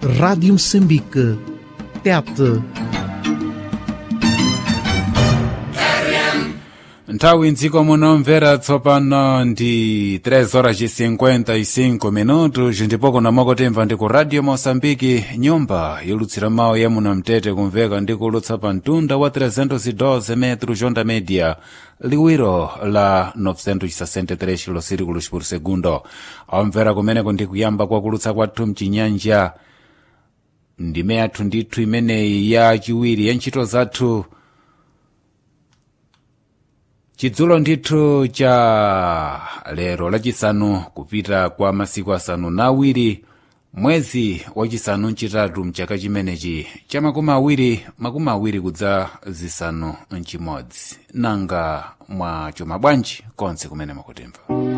Rádio Moçambique. Tete. nthawi mdziko munomvera tsopano ndi 3 horas e 55 minutos ndipo kuna mwakotemva ndi ku radio moçambike nyumba yolutsira mawu ya muno mtete kumveka ndi kulutsa pa mtunda wa 312 metros onda média liwiro la 963 kilosirikulos por segundo amvera kumeneko ndi kuyamba kwa kulutsa kwathu mchinyanja ndime yathu ndithu imeneyi ya chiwiri ya ntchito zathu chidzulo ndithu cha lero lachisanu kupita kwa masiku asanu na awiri mwezi wachisanu mchitatu mchaka chimenechi cha makumi awiri makumi awiri kudza zisanu mchimodzi nanga mwa chuma bwanji konse kumene makutimva